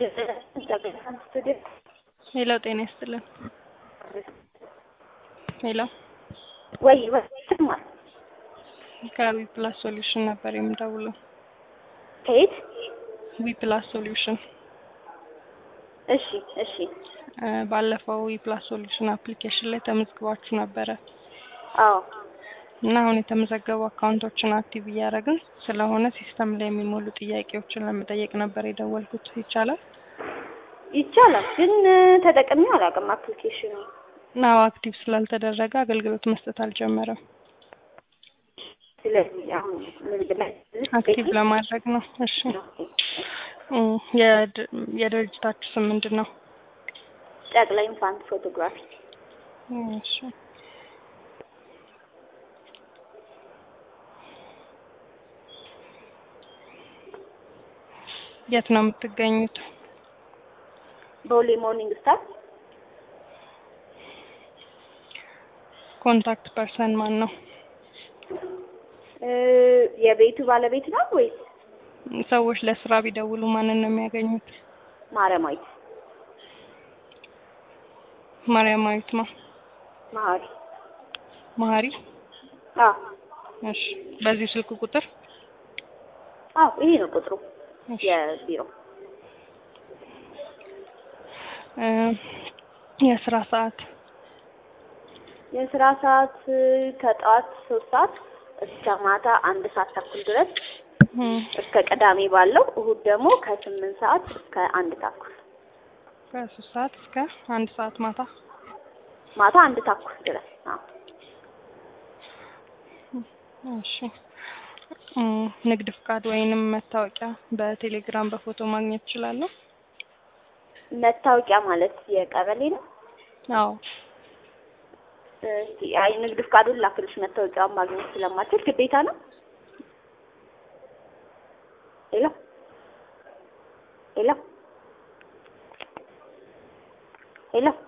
ሄሎ ጤና ይስጥልን። ሄሎ ወይ ወይ ይሰማል። ከዊ ፕላስ ሶሉሽን ነበር የምደውለው። ከየት? ዊ ፕላስ ሶሉሽን እሺ እሺ። እ ባለፈው ዊ ፕላስ ሶሉሽን አፕሊኬሽን ላይ ተመዝግባችሁ ነበረ አዎ እና አሁን የተመዘገቡ አካውንቶችን አክቲቭ እያደረግን ስለሆነ ሲስተም ላይ የሚሞሉ ጥያቄዎችን ለመጠየቅ ነበር የደወልኩት። ይቻላል? ይቻላል፣ ግን ተጠቅሜው አላውቅም አፕሊኬሽኑ። ናው አክቲቭ ስላልተደረገ አገልግሎት መስጠት አልጀመረም። ስለዚህ አሁን ንግድ ላይ አክቲቭ ለማድረግ ነው። እሺ እ የድ- የድርጅታችሁ ስም ምንድን ነው? ጨቅላ ኢንፋንት ፎቶግራፊ እሺ የት ነው የምትገኙት? ቦሌ ሞርኒንግ ስታር ኮንታክት ፐርሰን ማን ነው? እ የቤቱ ባለቤት ነው ወይስ ሰዎች ለስራ ቢደውሉ ማንን ነው የሚያገኙት? ማረማዊት ማርያማዊት ማ መሀሪ? መሀሪ። አዎ እሺ በዚህ ስልክ ቁጥር አዎ፣ ይሄ ነው ቁጥሩ እሺ። የቢሮ። እ የስራ ሰዓት የስራ ሰዓት ከጠዋት ሶስት ሰዓት እስከ ማታ አንድ ሰዓት ተኩል ድረስ እ እስከ ቅዳሜ ባለው፣ እሁድ ደግሞ ከስምንት ሰዓት እስከ አንድ ተኩል ከሶስት ሰዓት እስከ አንድ ሰዓት ማታ። ማታ አንድ ተኩል ድረስ። አዎ እሺ እ ንግድ ፍቃድ ወይንም መታወቂያ በቴሌግራም በፎቶ ማግኘት እችላለሁ? መታወቂያ ማለት የቀበሌ ነው። አዎ እስቲ አይ ንግድ ፍቃዱን ላክልሽ። መታወቂያውን ማግኘት ስለማችል ግዴታ ነው። ሄሎ ሄሎ ሄሎ